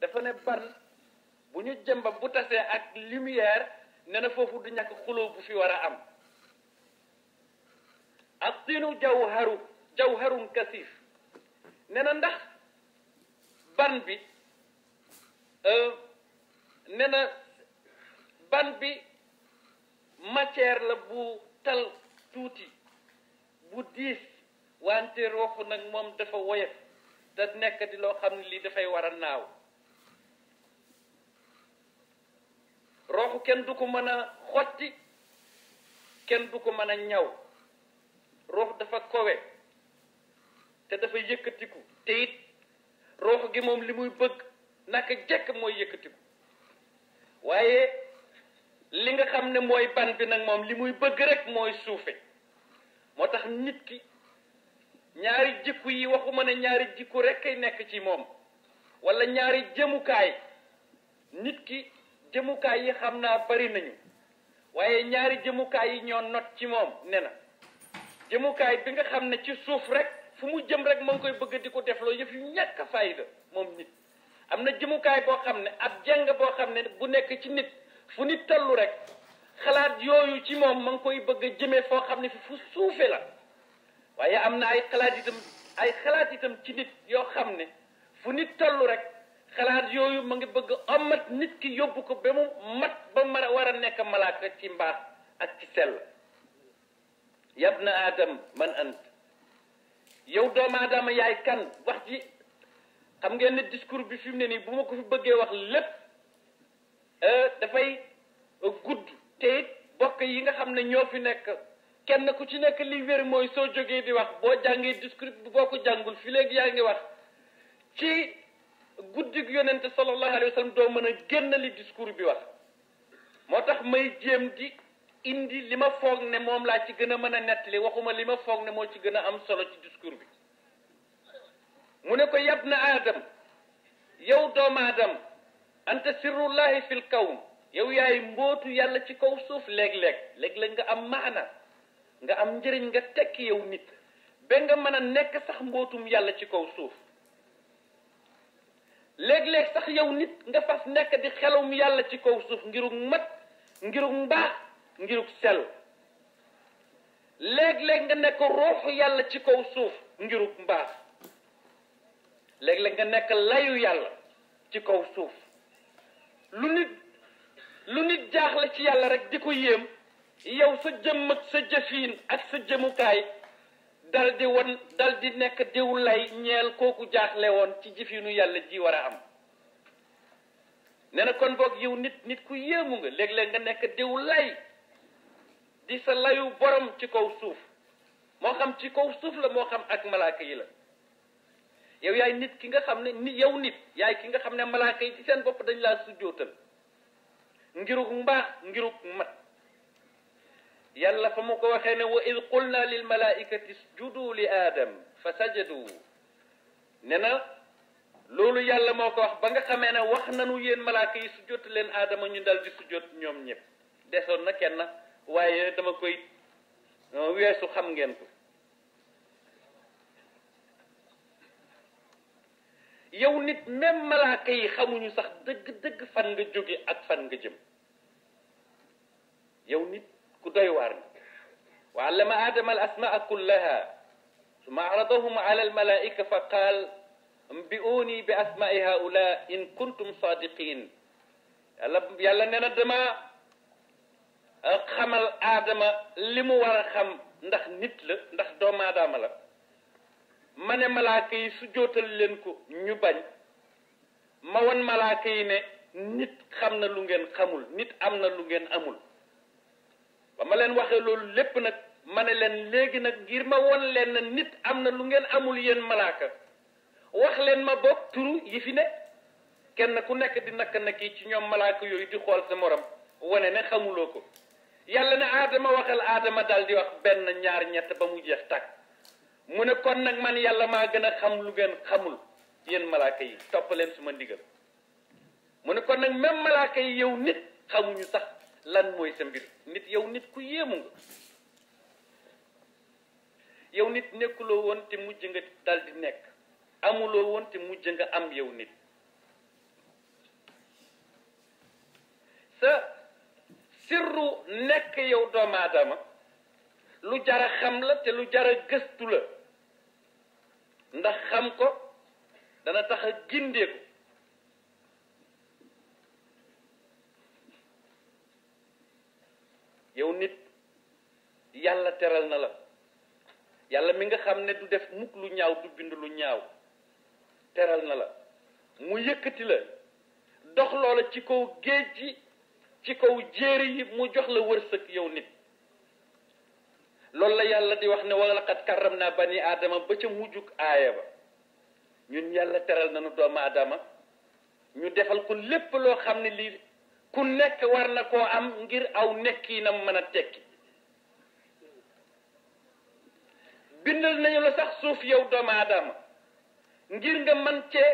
dafa ne ban bu ñu jëmba bu tasee ak lumière ne na foofu du ñàkk xuloo bu fi war a am ak tinu jawharu jawharun kasif ne na ndax ban bi ne na ban bi matière la bu tal tuuti bu diis wante rooxu nag moom dafa woyof te nekk di loo xam ne lii dafay war a naaw rooxu kenn du ko mën a xotti kenn du ko mën a ñaw roox dafa kowe te dafa yëkkatiku te it roox gi moom li muy bëgg naka jekk mooy yëkkatiku waaye li nga xam ne mooy ban bi nag moom li muy bëgg rek mooy suufe moo tax nit ki ñaari jikku yi waxuma ne ñaari jikku rek kay nekk ci moom wala ñaari jëmukaay nit ki jëmukaay yi xam naa bari nañu waaye ñaari jëmukaay yi ñoo not ci moom ne na jëmukaay bi nga xam ne ci suuf rek fu mu jëm rek ma ngi koy bëgg di ko defloo yëf yu ñàkk fayda moom nit am na jëmukaay boo xam ne ab jeng boo xam ne bu nekk ci nit fu nit tollu rek xalaat yooyu ci moom ma ngi koy bëgg a jëmee foo xam ne fi fu suufe la waaye am na ay xalaat itam ay xalaat itam ci nit yoo xam ne fu nit tollu rek xalaat yooyu ma ngi bëgg omat nit ki yóbbu ko ba mu mat ba ma war a nekk malaaka ci mbaax ak ci sell yabna adam man ant yow doomu aadama yaay kan wax ji xam ngeen ne discours bi fi mu ne nii bu ma ko fi bëggee wax lépp dafay gudd te it bokk yi nga xam ne ñoo fi nekk kenn ku ci nekk li wér mooy soo jógee di wax boo jàngee discours bi boo ko jàngul fi léegi yaa ngi wax ci guddig yonente sallallahu alayhi wa sallam doo mën a génn li discours bi wax moo tax may jéem di indi li ma foog ne moom laa ci gën a mën a nettali waxuma li ma foog ne moo ci gën a am solo ci discours bi mu ne ko yab na aadam yow doomu aadam anta sirrullahi fil kawn yow yaay mbootu yàlla ci kaw suuf léeg-léeg léeg-léeg nga am maana nga am njëriñ nga tekki yow nit ba nga mën a nekk sax mbootum yàlla ci kaw suuf léeg-léeg sax yow nit nga fas nekk di xelum yàlla ci kaw suuf ngirug mat ngirug mbaax ngirug sell léeg-léeg nga nekk ruuxu yàlla ci kaw suuf ngirug mbaax léeg-léeg nga nekk layu yàlla ci kaw suuf lu nit lu nit jaaxle ci yàlla rek di ko yéem yow sa jëmm ak sa jëfiin ak sa jëmukaay dal di won dal di nekk diw lay ñeel kooku jaaxle woon ci jëfiinu yàlla ji war a am nee na kon boog yow nit nit ku yéemu nga léeg-léeg nga nekk diw lay di sa layu borom ci kaw suuf moo xam ci kaw suuf la moo xam ak malaaka yi la yow yaay nit ki nga xam ne ni yow nit yaay ki nga xam ne malaaka yi ci seen bopp dañ laa sujjootal ngiruk mbaax ngiruk mat yàlla fa mu ko waxee ne wa id qulna lil malaikati isjudu li aadam fa sajadu ne na loolu yàlla moo ko wax ba nga xamee ne wax nanu yéen malaaka yi sujjoot leen aadama ñu dal di sujjoot ñoom ñëpp desoon na kenn waaye dama koy weesu xam ngeen ko yow nit même malaaka yi xamuñu sax dëgg-dëgg fan nga jóge ak fan nga jëm yow nit ku doy waar nga wa allama adama al asmaa kullaha summa aradahum ala al malaika fa qaal ambi'uni bi asma'i haula in kuntum sadiqin yàlla yàlla nee na dama xamal aadama li mu war a xam ndax nit la ndax doomu aadama la ma ne malaaka yi su jootal leen ko ñu bañ ma won malaaka yi ne nit xam na lu ngeen xamul nit am na lu ngeen amul ba ma leen waxee loolu lépp nag ma ne leen léegi nag ngir ma won leen ne nit am na lu ngeen amul yéen malaaka wax leen ma bokk turu yi fi ne kenn ku nekk di nakk nakki ci ñoom malaaka yooyu di xool sa morom wane ne xamuloo ko yàlla ne aadama waxal aadama daal di wax benn ñaar ñett ba mu jeex tàkk mu ne kon nag man yàlla maa gën a xam lu ngeen xamul yéen malaaka yi topp leen suma ndigal mu ne kon nag même malaaka yi yow nit xamuñu sax lan mooy sa mbir nit yow nit ku yéemu nga yow nit nekkuloo woon te mujj nga dal di nekk amuloo woon te mujj nga am yow nit nekk yow doomu aadama lu jara xam la te lu jara gëstu la ndax xam ko dana tax a gindeeku yow nit yàlla teral na la yàlla mi nga xam ne du def mukk lu ñaaw du bind lu ñaaw teral na la mu yëkkati la dox loola ci kaw géej gi ci kaw jéeri yi mu jox la wërsëg yow nit loolu la yàlla di wax ne wa laqad karram naa bani aadama ba ca mujjug aaya ba ñun yàlla teral nañu doomu aadama ñu defal ko lépp loo xam ne lii ku nekk war na koo am ngir aw nekkiinam mën a tekki bindal nañu la sax suuf yow doomu aadama ngir nga man cee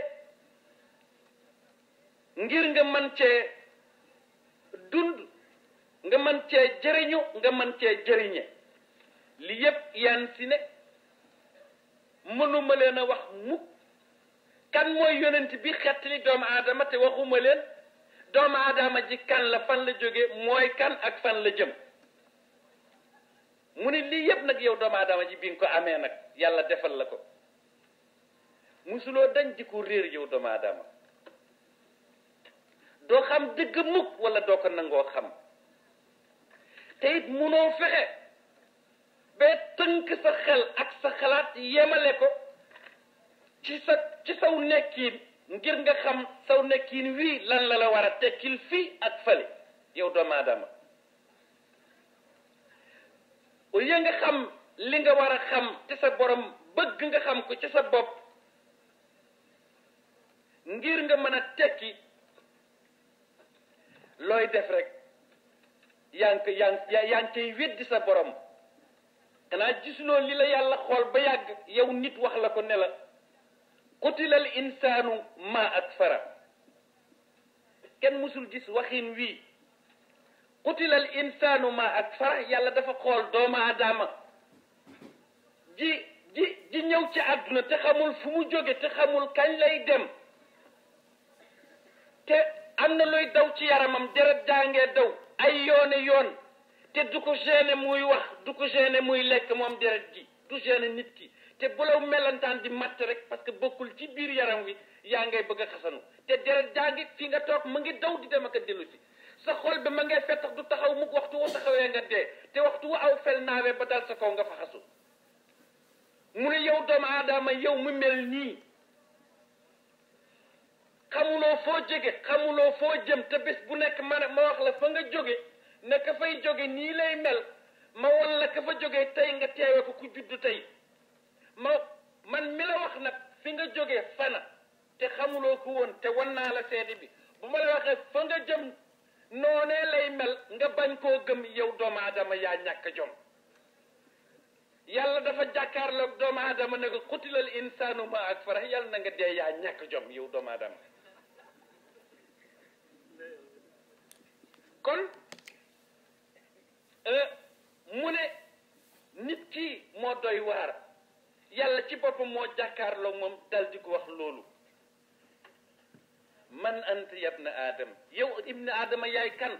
ngir nga man cee dund nga man cee jëriñu nga man cee jëriñe li yépp yan si ne mënuma leen a wax mukk kan mooy yonent bi xettali doomu aadama te waxuma leen doomu aadama ji kan la fan la jóge mooy kan ak fan la jëm mu ne lii yépp nag yow doomu aadama ji bi nga ko amee nag yàlla defal la ko musuloo dañ di ko réer yow doomu aadama doo xam dëgg mukk wala doo ko nangoo xam te it munoo fexe ba tënk sa xel ak sa xalaat yemale ko ci sa ci saw nekkiin ngir nga xam saw nekkiin wii lan la la war a tekkil fii ak fële yow doomu aadama au lieu nga xam li nga war a xam ci sa borom bëgg nga xam ko ci sa bopp ngir nga mën a tekki looy def rek yaa ngi ko yaa ngi yaa ngi cay weddi sa borom xanaa gisuloo li la yàlla xool ba yàgg yow nit wax la ko ne la qutilal insaanu ma ak fara kenn musul gis waxin wii qutilal insaanu ma ak fara yàlla dafa xool doomu aadama ji ji ji ñëw ci àdduna te xamul fu mu jóge te xamul kañ lay dem te am na luy daw ci yaramam deret jàngee daw ay yoone yoon te du ko gêné muy wax du ko gêné muy lekk moom deret ji du gêné nit ki te bu la melantaan di matt rek parce que bokkul ci biir yaram wi yaa ngay bëgg a xasanu te deret jaa ngi fi nga toog mu ngi daw di dem ak a dellu si sa xol bi ma ngay fettax du taxaw mukk waxtu wu taxawee nga dee te waxtu wu aw fel naawee ba dal sa kaw nga fa xasu mu ne yow doomu aadama yow mu mel nii xamuloo foo jóge xamuloo foo jëm te bés bu nekk ma ma wax la fa nga jóge ne ka fay jóge nii lay mel ma won la ka fa jóge tey nga teewe ko ku juddu tey ma man mi la wax nag fi nga jóge fana te xamuloo ko woon te wan naa la seede bi bu ma la waxee fa nga jëm noonee lay mel nga bañ koo gëm yow doomu aadama yaa ñàkk jom yàlla dafa jàkkaarloog doomu aadama ne ko xutilal insaanu ma ak fara yàlla na nga dee yaa ñàkk jom yow doomu aadama kon mu ne nit ki moo doy waar yàlla ci boppam moo jàkkaarloog moom dal di ko wax loolu man anta yabna aadam yow ibna aadama yaay kan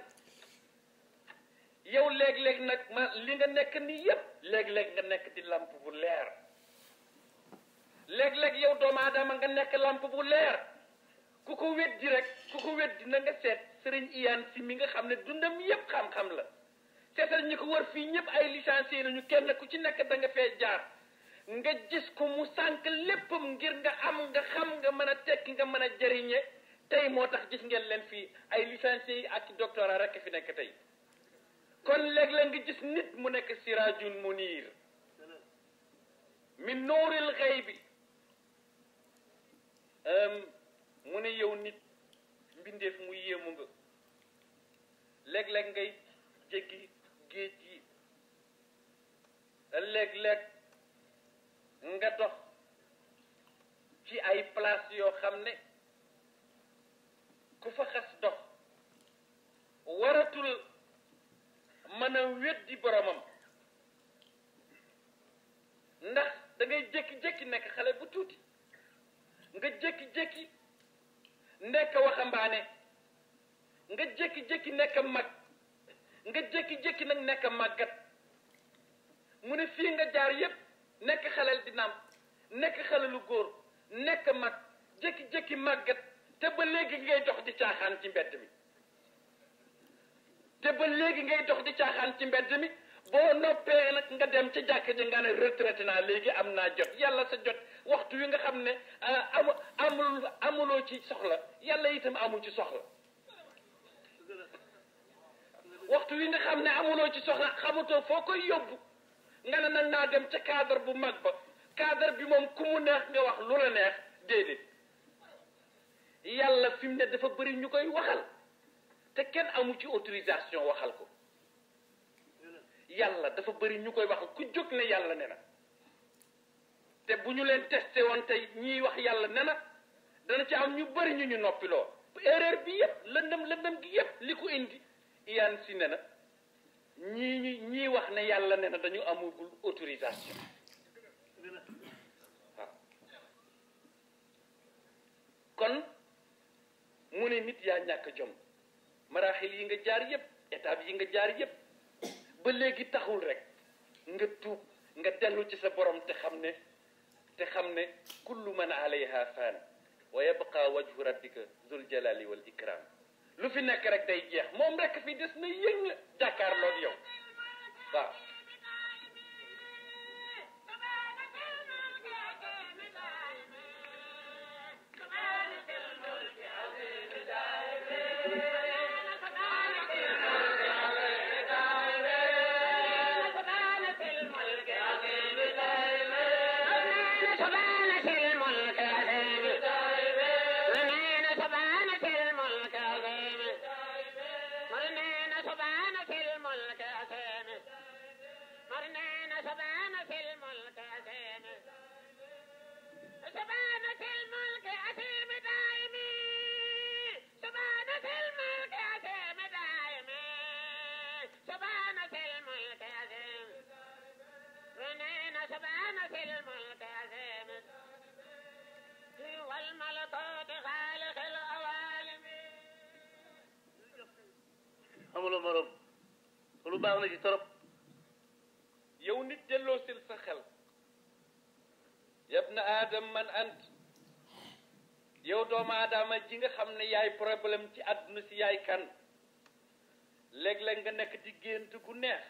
yow léeg-léeg nag ma li nga nekk ni yépp léeg-léeg nga nekk di lamp bu leer léeg-léeg yow doomu aadama nga nekk lamp bu leer ku ko weddi rek ku ko weddi na nga seet sëriñ iyaan si mi nga xam ne dundam yépp xam-xam la seetal ñi ko wër fii ñëpp ay licencié nañu kenn ku ci nekk da nga fee jaar nga gis ko mu sànq léppam ngir nga am nga xam nga mën a tekki nga mën a jëriñe tey moo tax gis ngeen leen fii ay licencié yi ak doctorat rek fi nekk tey kon léeg-léeg nga gis nit mu nekk sirajun munir min nuuril xëy bi mu ne yow nit mbindeef mu yéemu nga léeg-léeg ngay jéggi géej yi léeg-léeg nga dox ci ay place yoo xam ne ku fa xas dox waratul mën a weddi boromam ndax da ngay jékki-jékki nekk xale bu tuuti nga jékki-jékki nekk waxambaane nga jékki-jékki nekk mag nga jékki-jékki nag nekk màggat mu ne fii nga jaar yépp nekk xaleel di naam nekk xalelu góor nekk mag jékki-jékki màggat te ba léegi ngay dox di caaxaan ci mbedd mi te ba léegi ngay dox di caaxaan ci mbedd mi boo noppee nag nga dem ca jàkk ji nga ne retraité naa léegi am naa jot yàlla sa jot waxtu wi nga xam ne amu amul amuloo ci soxla yàlla itam amul ci soxla waxtu wi nga xam ne amuloo ci soxla xamatoo foo koy yóbbu nga ne nag naa dem ca cadre bu mag ba cadre bi moom ku mu neex nga wax lu la neex déedéet yàlla fi mu ne dafa bëri ñu koy waxal te kenn amu ci autorisation waxal ko yàlla dafa bëri ñu koy waxal ku jóg ne yàlla ne na te bu ñu leen testé woon tey ñiy wax yàlla ne na dana ci am ñu bëri ñu ñu noppiloo erreur bi yépp lëndëm lëndëm gi yépp li ko indi iyaan si ne na ñii ñi ñii wax ne yàlla ne na dañu amugul autorisation waaw kon mu ne nit yaa ñàkk jom maraaxil yi nga jaar yépp étape yi nga jaar yépp ba léegi taxul rek nga tuub nga dellu ci sa borom te xam ne te xam ne kullu man alayha faan wa yabqa wajhu rabbika zul jalali wal ikram lu fi nekk rek day jeex moom rek fi des na yëng jàkkaarloog yow waaw amuloo morom lu baax na ci torop yow nit delloo sil sa xel yab na aadam man ant yow doomu aadama ji nga xam ne yaay problème ci àdduna si yaay kan léeg-léeg nga nekk di gént gu neex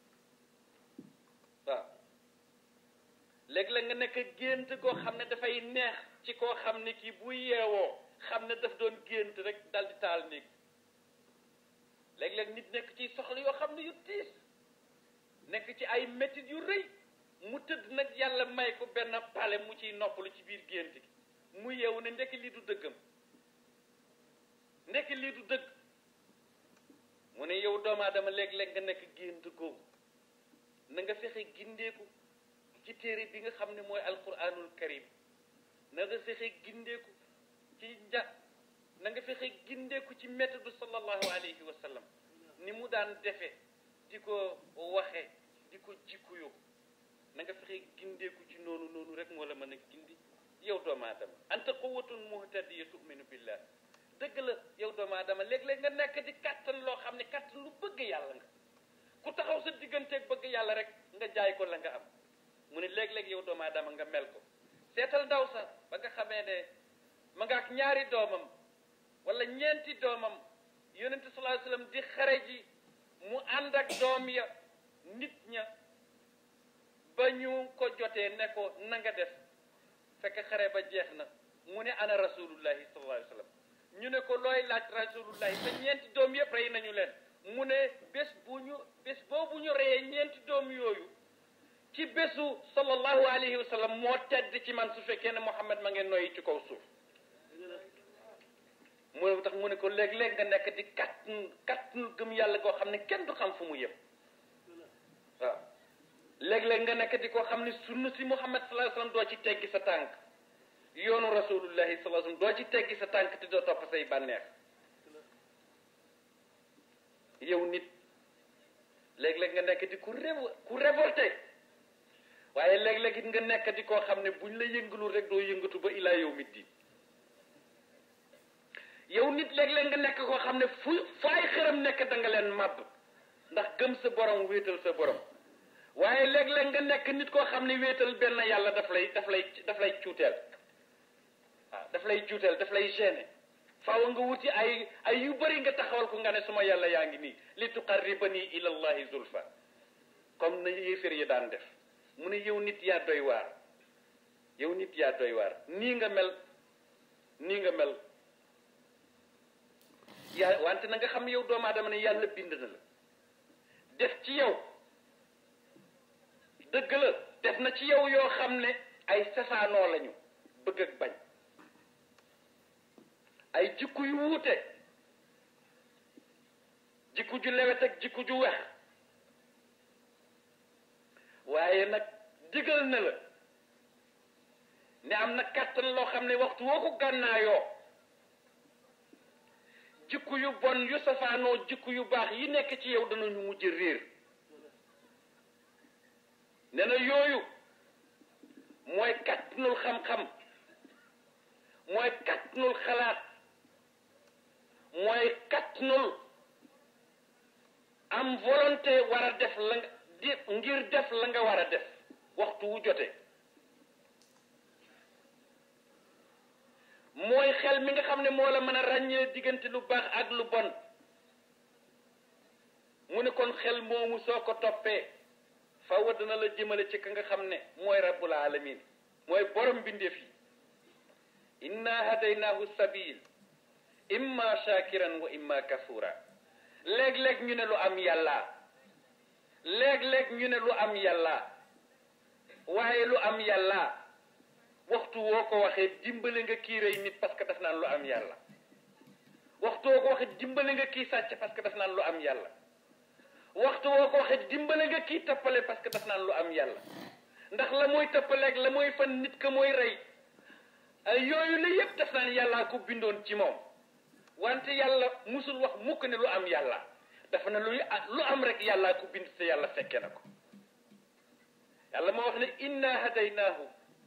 waaw léeg-léeg nga nekk gént goo xam ne dafay neex ci koo xam ne kii bu yeewoo xam ne daf doon gént rek dal di taal néeg léeg-léeg nit nekk ci soxla yoo xam ne yu tiis nekk ci ay métit yu rëy mu tëdd nag yàlla may ko benn pale mu ciy noppalu ci biir gént gi mu yeewu ne ndekki lii du dëggam ndekki lii du dëgg mu ne yow doomu aadama léeg-léeg nga nekk gént googu na nga fexe gindeeku ci téere bi nga xam ne mooy alquranul karim na nga fexe gindeeku ci nja na nga fexe gindeeku ci méthode sallallahu alayhi wa sallam ni mu daan defe di ko waxe di ko jikkuyo na nga fexe gindeeku ci noonu noonu rek moo la mën a gindi yow doomu aadama anta quwwatun muhtadiya tu'minu billah dëgg la yow doomu aadama léeg-léeg nga nekk di kàttan loo xam ne kàttan lu bëgg yàlla nga ku taxaw sa digganteeg bëgg yàlla rek nga jaay ko la nga am mu ne léeg-léeg yow doomu aadama nga mel ko seetal ndaw sa ba nga xamee ne ma nga ak ñaari doomam wala ñeenti doomam yonente sallallahu alayhi wasallam di xare ji mu ànd ak doom ya nit ña ba ñu ko jotee ne ko na nga def fekk xare ba jeex na mu ne ana rasulullahi sallallahu alayhi wasallam ñu ne ko looy laaj rasulullahi te ñeenti doom yëpp rey nañu leen mu ne bés bu ñu bés boobu ñu reyee ñeenti doom yooyu ci bésu sallallahu alayhi wa sallam moo tedd ci man su fekkee ne Muhammad ma ngeen noyyi ci kaw suuf moo tax mu ne ko léeg-léeg nga nekk di kàttan kàttan gëm yàlla koo xam ne kenn du xam fu mu yem waaw léeg-léeg nga nekk di koo xam ne sunna si Muhammad sallallahu alayhi wa sallam doo ci teggi sa tànk yoonu rasulullahi sallallahu alayhi wa sallam doo ci teggi sa tànk te doo topp say bànneex yow nit léeg-léeg nga nekk di ku révo ku révolté waaye léeg-léeg it nga nekk di koo xam ne buñ la yëngalul rek doo yëngatu ba ilaa yow mit di yow nit léeg-léeg nga nekk koo xam ne fu fu ay xëram nekk da nga leen màbb ndax gëm sa borom wéetal sa borom waaye léeg-léeg nga nekk nit koo xam ne wéetal benn yàlla daf lay daf lay daf lay cuuteel waaw daf lay cuuteel daf lay gêner faaw nga wuti ay ay yu bëri nga taxawal ko nga ne suma yàlla yaa ngi nii li tuqarribani ila allahi zulfa comme na yéefér yi daan def mu ne yow nit yaa doy waar yow nit yaa doy waar nii nga mel nii nga mel yaa wante na nga xam yow doomu aadama ne yàlla bind na la def ci yow dëgg la def na ci yow yoo xam ne ay safaanoo lañu bëgg ak bañ ay jikku yu wuute jikku ju lewet ak jikku ju wex waaye nag digal na la ne am na kàttan loo xam ne waxtu woo ko gànnaayoo jikku yu bon yu safaanoo jikku yu baax yi nekk ci yow danañu mujj réer ne na yooyu mooy kàttanul xam-xam mooy kàttanul xalaat mooy kàttanul am volonté war a def la nga di ngir def la nga war a def waxtu wu jotee mooy xel mi nga xam ne moo la mën a ràññee diggante lu baax ak lu bon mu ne kon xel moomu soo ko toppee faw dana la jëmale ci ka nga xam ne mooy rabbul alamin mooy borom bindeef yi inna hadaynaahu sabil imma shakiran wa imma kafura léeg-léeg ñu ne lu am yàlla léeg-léeg ñu ne lu am yàlla waaye lu am yàlla waxtu woo ko waxee dimbale nga kii rey nit parce que daf naan lu am yàlla waxtu woo ko waxee dimbale nga kii sàcc parce que daf naan lu am yàlla waxtu woo ko waxee dimbale nga kii tappale parce que daf naan lu am yàlla ndax la mooy tappaleeg la mooy fan nit ka mooy rey yooyu la yépp daf naan yàllaa ko bindoon ci moom wante yàlla musul wax mukk ne lu am yàlla dafa ne luy lu am rek yàllaa ko bind te yàlla fekke na ko yàlla moo wax ne inna hadaynaahu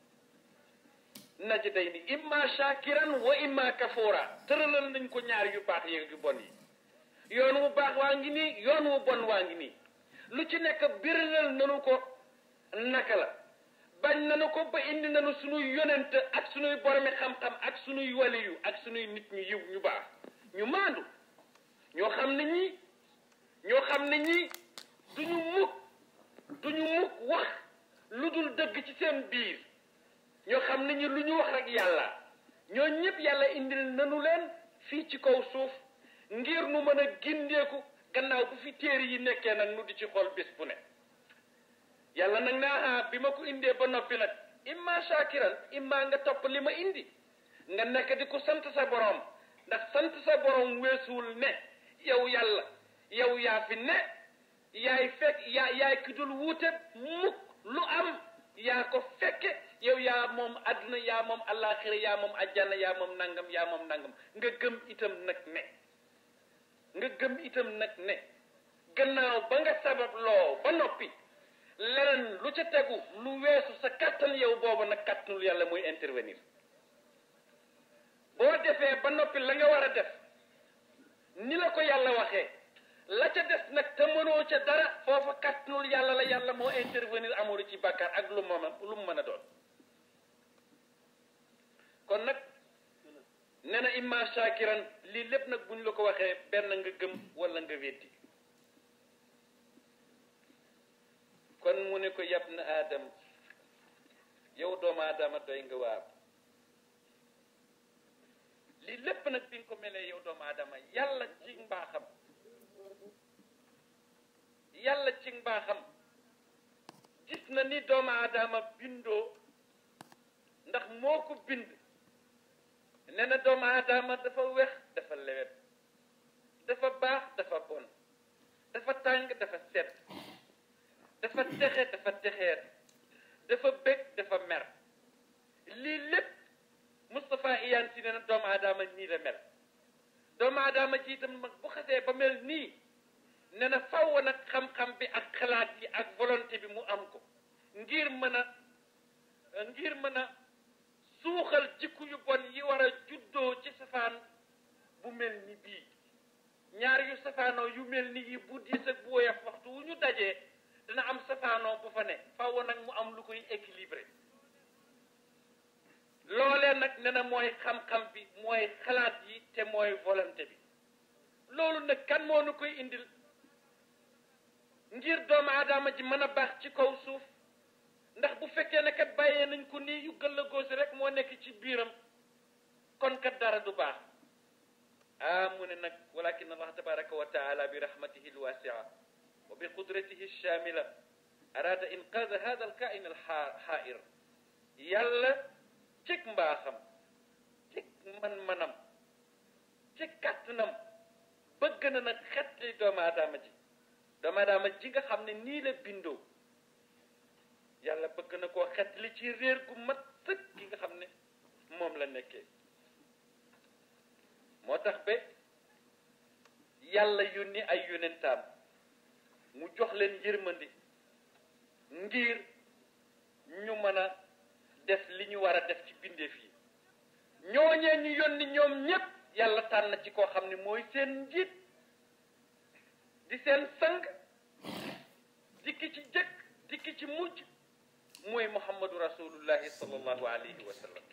najdayni imma shakiran wa imma kafura tëralal nañ ko ñaar yu baax yeeg yu bon yi yoon wu baax waa ngi nii yoon wu bon waa ngi nii lu ci nekk biralal nanu ko naka la bañ nanu ko ba indi nanu sunuy yonent ak sunuy boromi xam-xam ak sunuy waliyu ak sunuy nit ñu yiw ñu baax ñu maandu ñoo xam ne ñii ñoo xam ne ñii duñu mukk duñu mukk wax lu dul dëgg ci seen biir ñoo xam ne ñi lu ñu wax rek yàlla ñoo ñëpp yàlla indil nanu leen fii ci kaw suuf ngir nu mën a gindeeku gannaaw bu fi téere yi nekkee nag nu di ci xool bés bu ne yàlla nag ne aha bi ma ko indee ba noppi nag imma shakiran imma nga topp li ma indi nga nekk di ko sant sa borom ndax sant sa borom weesuwul ne yow yàlla yow yaa fi ne yaay fekk yaa yaay ki dul wuute mukk lu am yaa ko fekke yow yaa moom àdduna yaa moom àllaaxira yaa moom ajjana yaa moom nangam yaa moom nangam nga gëm itam nag ne nga gëm itam nag ne gannaaw ba nga sabab loo ba noppi leneen lu ca tegu lu weesu sa kàttan yow boobu nag kàttanul yàlla muy intervenir boo defee ba noppi la nga war a def ni la ko yàlla waxee la ca des nag te mënoo ca dara foofa kàttanul yàlla la yàlla moo intervenir amul ci bàkkaar ak lu mu lu mu mën a doon kon nag nee na imma shakiran lii lépp nag buñ la ko waxee benn nga gëm wala nga weddi kon mu ne ko yab na aadam yow doomu aadama doy nga waar lii lépp nag bi nga ko melee yow doomu aadama yàlla ci mbaaxam yàlla ci mbaaxam gis na ni doomu aadama bindoo ndax moo ko bind nee na doomu aadama dafa wex dafa lewet dafa baax dafa bon dafa tàng dafa sedd dafa texe dafa texeet dafa bég dafa mer lii lépp Moustapha Iyane si nee na doomu aadama nii la mel doomu aadama ci itam mag bu xasee ba mel nii nee na faw nag xam-xam bi ak xalaat yi ak volonté bi mu am ko ngir mën a ngir mën a suuxal jikku yu bon yi war a juddoo ci safaan bu mel ni bii ñaar yu safaanoo yu mel ni yi bu diis ak bu woyof waxtu wu ñu dajee dina am safaanoo bu fa ne faaw nag mu am lu koy équilibré loolee nag ne na mooy xam-xam bi mooy xalaat yi te mooy volonté bi loolu nag kan moo nu koy indil ngir doomu aadama ji mën a baax ci kaw suuf ndax bu fekkee ne kat bàyyee nañ ko nii yu gëll a góosi rek moo nekk ci biiram kon kat dara du baax ah mu ne nag walakin allah tabaraka wa taala bi rahmatihi alwasia wa bi qudratihi alshamila arada inqaada hada alkain alxaair yàlla cig mbaaxam cig man-manam ci kàttanam bëgg na nag xetli doomu aadama ji doomu aadama ji nga xam ne nii la bindoo yàlla bëgg na koo xetli ci réer gu mat sëkk gi nga xam ne moom la nekkee moo tax ba yàlla yónni ay yonentaam mu jox leen yërmandi ngir ñu mën a def li ñu war a def ci bindeef yi ñooñee ñu yónni ñoom ñépp yàlla tànn ci koo xam ne mooy seen njiit di seen sang dikki ci jëkk dikki ci mujj mooy muhammadu rasulullahi sallallahu alayhi wa sallam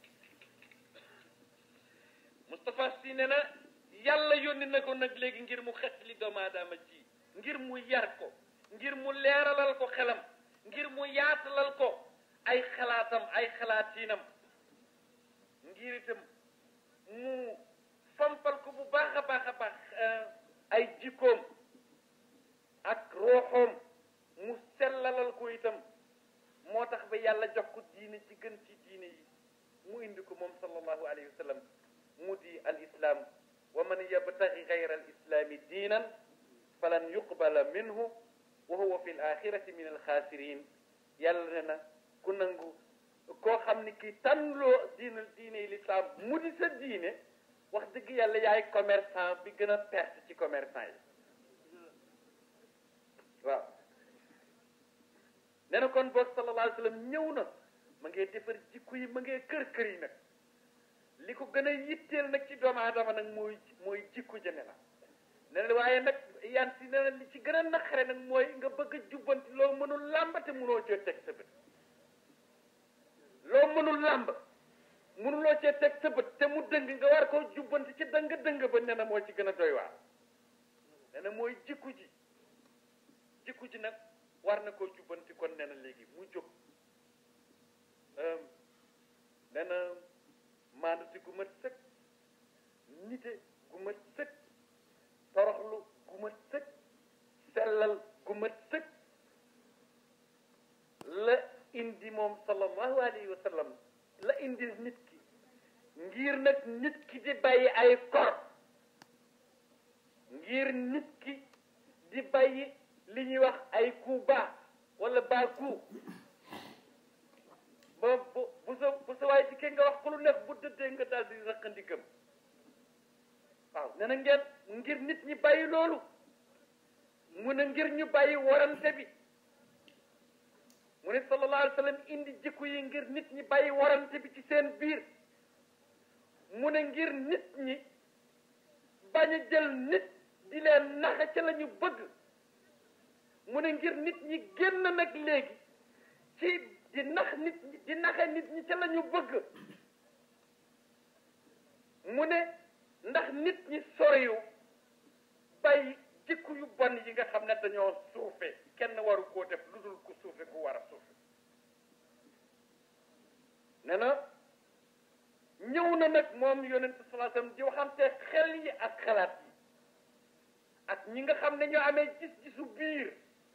Moustapha Sy ne na yàlla yónni na ko nag léegi ngir mu xettali doomu aadama ji ngir mu yar ko ngir mu leeralal ko xelam ngir mu yaatalal ko ay xalaatam ay xalaatiinam ngir itam mu fompal ko bu baax a baax a baax ay jikkoom ak rooxoom mu sellalal ko itam moo tax ba yàlla jox ko diine ci gën ci diine yi mu indi ko moom sallallahu alayhi wa sallam mu di al islam wa man yabtaxi gayra al islami diinan falan yuqbala minhu wa huwa fi l axirati min al xaasirin yàlla ne na ku nangu koo xam ni kii tànnloo diine diine yi l'islam mu di sa diine wax dëgg yàlla yaay commerçant bi gën a perte ci commerçant yi waaw nee na kon boog sallallahu alayhi wa sallam ñëw na ma ngee defar jikko yi ma ngee kër kër yi nag li ko gën a yitteel nag ci doomu aadama nag mooy mooy jikko jëne la ne na waaye nag yan si ne na li ci gën a naqare nag mooy nga bëgg a jubbanti loo mënul làmb te mënoo cee teg sa bët loo mënul làmb mënuloo cee teg sa bët te mu dëng nga war koo jubbanti ci dëng dëng ba ne na moo ci gën a doy waar ne na mooy jikko ji jikko ji nag war na koo jubbanti kon nee na léegi mu jóg nee na maandute gu mat sëkk nite gu mat sëkk toroxlu gu mat sëkk sellal gu mat sëkk la indi moom sallallahu alayhi wa sallam la indi nit ki ngir nag nit ki di bàyyi ay kor ngir nit ki di bàyyi li ñuy wax ay coup bas wala bas coup ba bu bu sa bu sa waay ci ke nga wax ko lu nekk bu dëddee nga daal di raqandi gëm waaw nee na ngeen ngir nit ñi bàyyi loolu mu ne ngir ñu bàyyi warante bi mu ne sallallahu alayhi wa sallam indi jikko yi ngir nit ñi bàyyi warante bi ci seen biir mu ne ngir nit ñi bañ a jël nit di leen naxe ca la ñu bëgg mu ne ngir nit ñi génn nag léegi ci di nax nit ñi di naxe nit ñi ca la ñu bëgg mu ne ndax nit ñi soriyu bàyyi jikko yu bon yi nga xam ne dañoo suufe kenn waru koo def lu dul ku suufe ku war a suufe ne na ñëw na nag moom yonente sallallahu alayhi wasallam di waxante xel yi ak xalaat yi ak ñi nga xam ne ñoo amee gis-gisu biir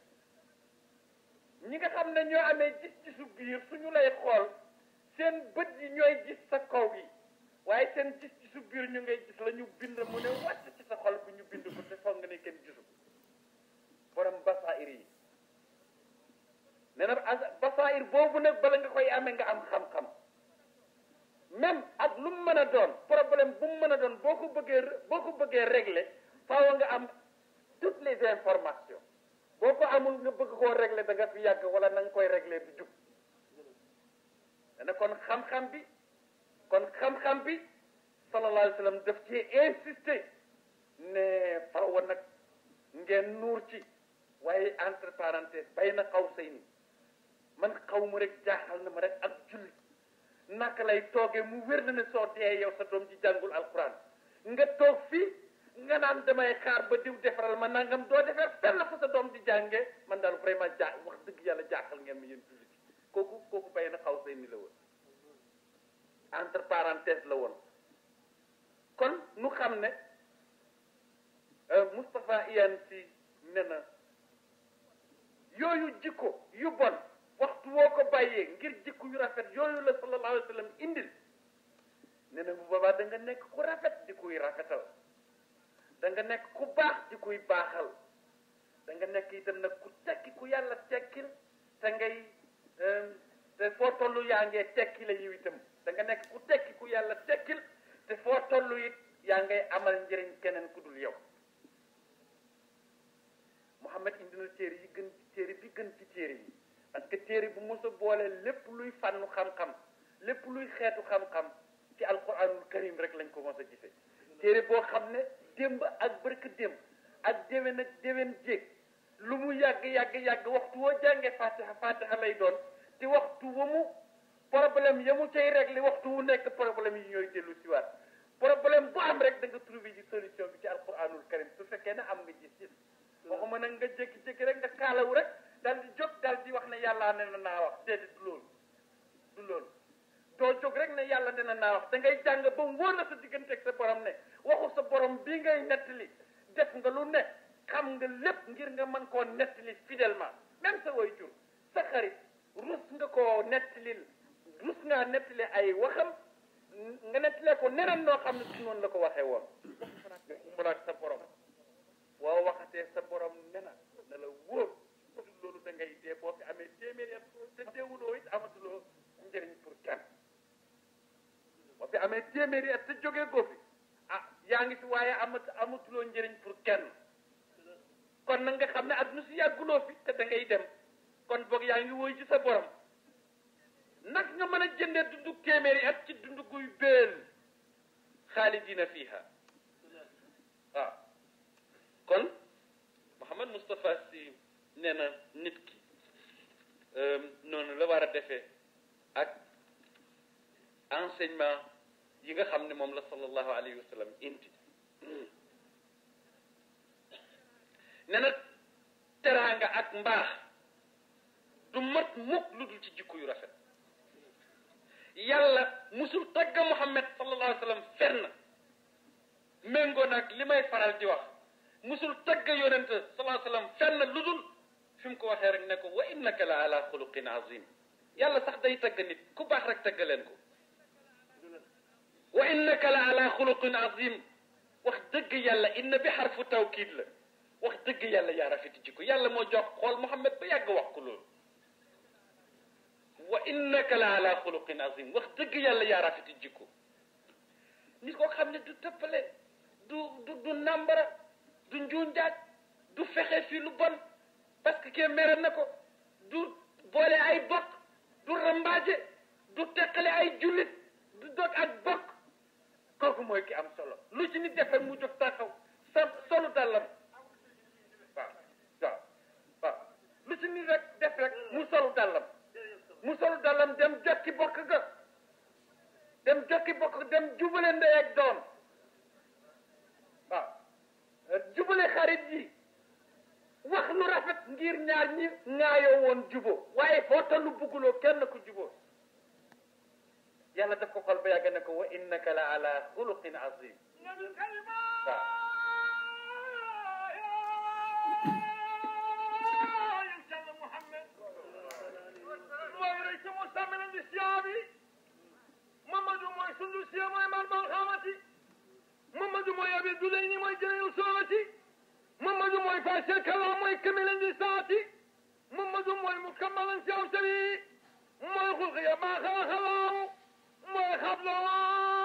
ñi nga xam ne ñoo amee gis-gisu biir suñu lay xool seen bët yi ñooy gis sa kaw yi waaye seen gis-gisu biir ñu ngay gis la ñu bind mu ne wàcc ci sa xol bu ñu bind ko te foog nga ne kenn gisu borom basair yi nee na basair boobu nag bala nga koy amee nga am xam-xam même ak lu mu mën a doon problème bu mu mën a doon boo ko bëggee boo ko bëggee régler faaw nga am toutes les informations boo ko amul nga bëgg koo régler da nga fi yàgg wala na nga koy régler du jub dana kon xam-xam bi kon xam-xam bi sallallahu alayhi wa sallam daf ci insister ne parenthèse bay na xaw say ni man xaw ma rek jaaxal na ma rek ak julli naka lay toogee mu wér na ne soo dee yow sa doom ji jàngul alquran nga toog fii nga naan damay xaar ba diw defaral ma nangam doo defar fenn fa sa doom di jàngee man daal vraiment jaa wax dëgg yàlla jaaxal ngeen ma yéen jullit kooku kooku bay na xaw say ni la woon entre parenthèse la woon kon nu xam ne Moustapha Iyane si ne na yooyu jikko yu bon waxtu woo ko bàyyee ngir jikko yu rafet yooyu la sallallahu alayhi wa sallam indil ne na bu boobaa da nga nekk ku rafet di kuy rafetal da nga nekk ku baax di kuy baaxal da nga nekk itam nag ku tekki ku yàlla tekkil te ngay te foo tollu yaa ngee tekki la yiw itam da nga nekk ku tekki ku yàlla tekkil te foo tollu it yaa ngay amal njëriñ keneen ku dul yow Muhammad indi na téere yi gën ci téere bi gën ci téere yi parce que téere bu mos a boole lépp luy fànnu xam-xam lépp luy xeetu xam-xam ci alquranul karim rek lañ ko mos a gisee téere boo xam ne démb ak bërk démb ak déwén ak déwén jéeg lu mu yàgg yàgg yàgg waxtu woo jàngee fatiha fatiha lay doon te waxtu wa mu problème ya mu cay réglé waxtu wu nekk problème yi ñooy dellu si waat problème bu am rek da nga trouvé ji solution bi ci alquranul karim su fekkee ne am nga gis-gis waxuma nag nga jékki-jékki rek nga kaalawu rek dal di jóg dal di wax ne yàlla ne na naa wax déedéet du loolu du loolu doo jóg rek ne yàlla ne na naa wax da ngay jàng ba mu wóor la sa diggante ak sa borom ne waxu sa borom bii ngay nettali def nga lu ne xam nga lépp ngir nga mën koo nettali fidèlement même sa way jur sa xarit rus nga koo nettalil rus ngaa nettali ay waxam nga nettalee ko neneen noo xam ne su noonu la ko waxee woon mu naag sa borom waaw waxatee sa borom nena na la wóor loolu da ngay dee boo fi amee téeméeri at te deewuloo it amatuloo njëriñ pour kenn boo fi amee téeméeri at te jógee ko fi ah yaa ngi fi waaye amat amatuloo njëriñ pour kenn kon nag nga xam ne adduna si yàgguloo fi te da ngay dem kon boog yaa ngi woy ci sa borom nag nga mën a jëndee dundu téeméeri at ci dundu guy béel xaalidina fiha waaw kon Mouhamad Moustapha Sy nee na nit ki noonu la war a defee ak enseignement yi nga xam ne moom la sallallahu alayhi wa sallam indi nee na teraanga ak mbaax du mat mukk lu dul ci jikko yu rafet yàlla musul tagga Muhammad sallallahu alayhi wa sallam fenn méngoo nag li may faral di wax musul tagga yonente sallallahu alayhi wa sallam fenn lu dul fi mu ko waxee rek ne ko wa innaka la ala xuluqin azim yàlla sax day tagg nit ku baax rek tagga leen ko wa innaka la ala xuluqin azim wax dëgg yàlla inna bi xarfu tawkiid la wax dëgg yàlla yaa rafeti jikko yàlla moo jox xool Muhammad ba yàgg wax ko loolu wa innaka la ala xuluqin azim wax dëgg yàlla yaa rafeti jikko nit koo xam ne du tëppale du du du nambara du njuunjaaj du fexe fii lu bon parce que kee mere na ko du boole ay bokk du rambaaje du teqale ay jullit du dog ak bokk kooku mooy ki am solo lu ci nit def rek mu jóg taxaw sa solu dàllam waaw waaw waaw lu ci nit rek def rek mu solu dàllam mu solu dàllam dem jokki bokk ga dem jokki bokk dem jubale ndey ak doom waaw jubale xarit yi wax lu rafet ngir ñaar ñi ŋaayoo woon jubo waaye foo tollu bugguloo kenn ku jubo yàlla daf ko xol ba yàgg ne ko wa innaka la ala xuluqin azim waaw Mamadou mooy sundu siya mooy man man xamati Mamadou mooy abi dulayni mooy jëleyu soorati Mamadou mooy fasel kala mooy kamilan di saati Mamadou mooy mukammalan si awtari mooy xulqiya maa xalaxalaaw mooy xabloo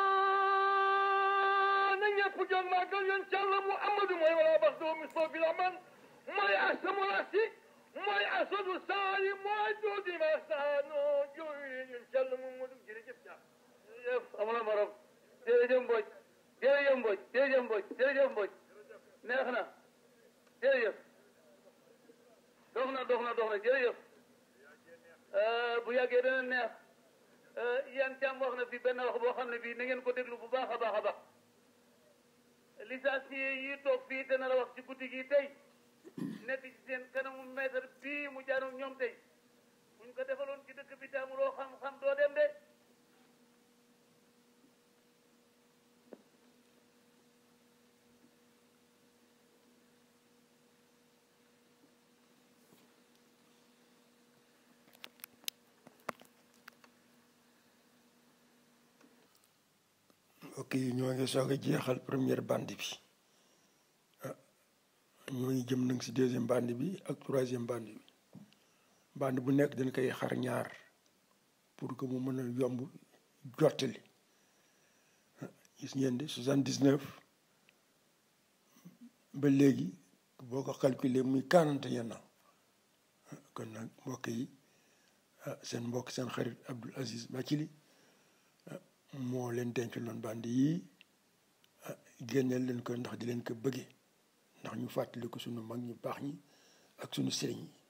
na ñëpp jot màggal yoon càlla Muhammadu mooy wala bax doo mislo bi la man mooy asamul asi mooy asadu saari mooy doodi ma saano jooyu yoon càlla Muhammadu jërëjëf jàpp jërëjëf amula morom jërëjëf Mbodj jërëjëf Mbodj jërëjëf Mbodj jërëjëf Mbodj neex na jërëjëf dox na dox dox na jërëjëf bu yàggee dana neex yan càmm wax na fi benn wax boo xam ne bii na ngeen ko déglu bu baax a baax a baax licencié yi toog fii te nar a wax ci guddi gi tey nekk ci seen kanamu maître bii mu jaanu ñoom tey buñ ko defaloon ci dëkk bi te amuloo xam-xam doo dem de ok ñoo ngi soog a jeexal première bande bi ah ñoo ngi jëm nag si deuxième bande bi ak troisième bande bi bande bu nekk dañ koy xar ñaar pour que mu mën a yomb jottali gis ngeen di soixante dix neuf ba léegi boo ko calculer muy quarante et un ans kon nag mbokk yi ah seen mbokk seen xarit Abdoul Aziz Bathily moo leen denc loon bandi yii génneel leen ko ndax di leen ko bëggee ndax ñu fàttali ko sunu mag ñu baax ñi ak sunu sëriñ yi